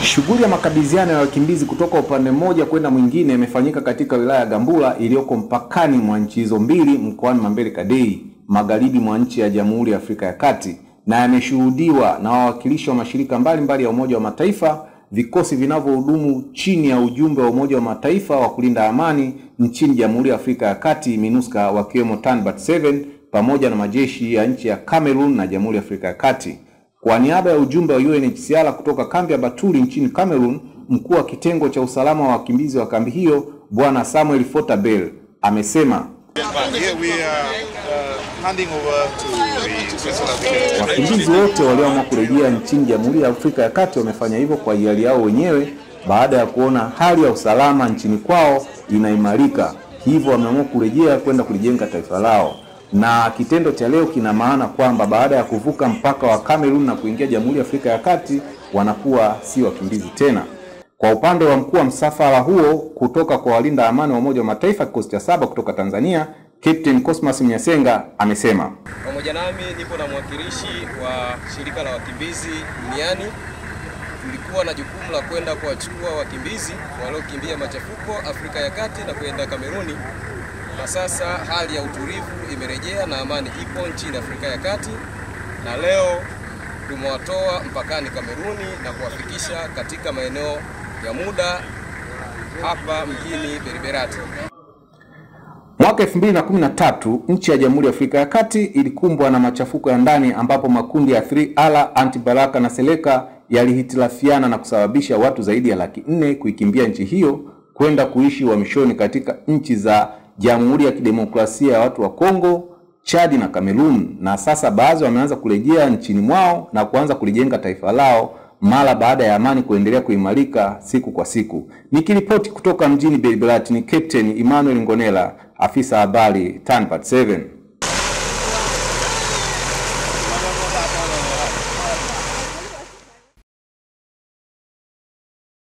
Shughuli ya makabidhiano ya wakimbizi kutoka upande mmoja kwenda mwingine imefanyika katika wilaya ya Gambula iliyoko mpakani mwa nchi hizo mbili mkoani Mambere Kadei, magharibi mwa nchi ya Jamhuri ya Afrika ya Kati, na yameshuhudiwa na wawakilishi wa mashirika mbalimbali mbali ya Umoja wa Mataifa, vikosi vinavyohudumu chini ya ujumbe wa Umoja wa Mataifa wa kulinda amani nchini Jamhuri ya Afrika ya Kati MINUSCA, wakiwemo TANBAT 7 pamoja na majeshi ya nchi ya Cameroon na Jamhuri ya Afrika ya Kati. Kwa niaba ya ujumbe wa UNHCR kutoka kambi ya Baturi nchini Cameroon, mkuu wa kitengo cha usalama wa wakimbizi wa kambi hiyo Bwana Samuel Fortabel amesema wakimbizi wote walioamua kurejea nchini Jamhuri ya Afrika ya Kati wamefanya hivyo kwa hiari yao wenyewe baada ya kuona hali ya usalama nchini kwao inaimarika, hivyo wameamua kurejea kwenda kulijenga taifa lao na kitendo cha leo kina maana kwamba baada ya kuvuka mpaka wa Cameroon na kuingia Jamhuri ya Afrika ya Kati wanakuwa si wakimbizi tena. Kwa upande wa mkuu wa msafara huo kutoka kwa walinda amani wa Umoja wa Mataifa kikosi cha saba kutoka Tanzania, Captain Cosmas Mnyasenga amesema, pamoja nami nipo na mwakilishi wa shirika la wakimbizi duniani. Tulikuwa na jukumu la kwenda kuwachukua wakimbizi waliokimbia machafuko Afrika ya Kati na kwenda Kameruni na sasa hali ya utulivu imerejea na amani ipo nchini Afrika ya Kati, na leo tumewatoa mpakani Kameruni na kuwafikisha katika maeneo ya muda hapa mjini Beriberati. Mwaka 2013 nchi ya Jamhuri ya Afrika ya Kati ilikumbwa na machafuko ya ndani ambapo makundi ya 3R, Anti-Balaka na Seleka yalihitilafiana na kusababisha watu zaidi ya laki nne kuikimbia nchi hiyo kwenda kuishi uhamishoni katika nchi za Jamhuri ya Kidemokrasia ya Watu wa Kongo, Chadi na Kamerun, na sasa baadhi wameanza kurejea nchini mwao na kuanza kulijenga taifa lao mara baada ya amani kuendelea kuimarika siku kwa siku. Nikiripoti kutoka mjini Belgrade ni Captain Emmanuel Ngonela, afisa habari TANPAT 7.